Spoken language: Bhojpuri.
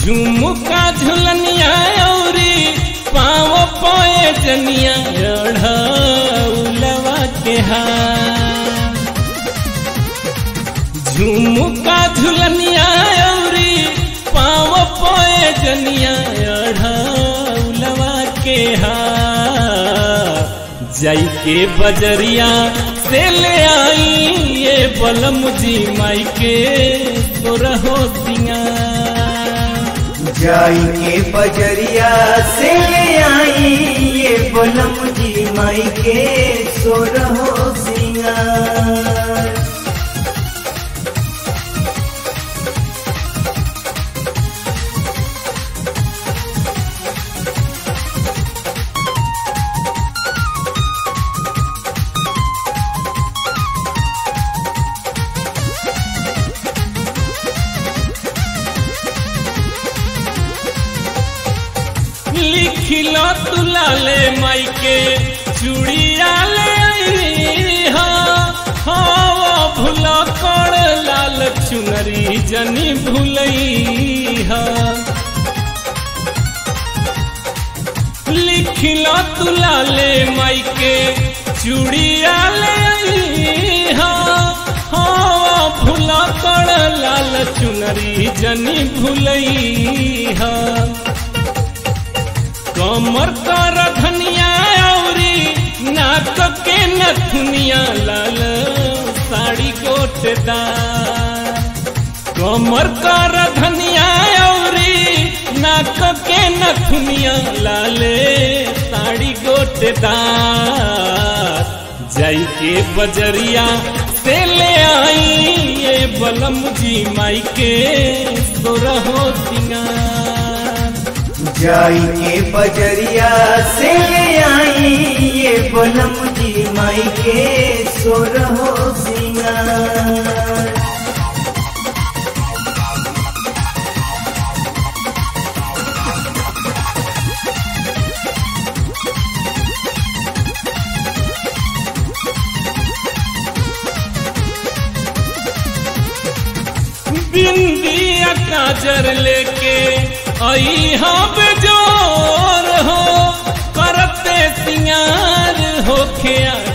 झुमुका झुलनिया औरी पाँव पोए जनिया उलवा के हार झुमुका झुलनिया औरी पाँव पोए जनिया उलवा के हार जाई के बजरिया से ले आई ये बलम जी माई के तोरहो सिंगार जाई के बजरिया से ले आई ये बलम जी माई के सोरहो सिंगार लिखिलो तुलाले माई के चूड़िया ले आई हा हाँ भूला कर लाल चुनरी जनी भूलई हा लिखिलो तुलाले माई के चूड़िया ले आई हा हाँ भूला कर लाल चुनरी जनी भूलई हा कमर कर धनिया औरी नाक के नथुनिया लाल साड़ी गोटेदार कमर कर धनिया औरी नाक के नथुनिया लाले साड़ी गोटेदार जाई के बजरिया से ले आई ये बलम जी माई के सोरहो सिंगार जाई के बजरिया से ले आई ये बलम जी माई के सोरहो सिंगार बिंदिया काजर लेके आई हाँ बेजोर हो करते सिंगार होके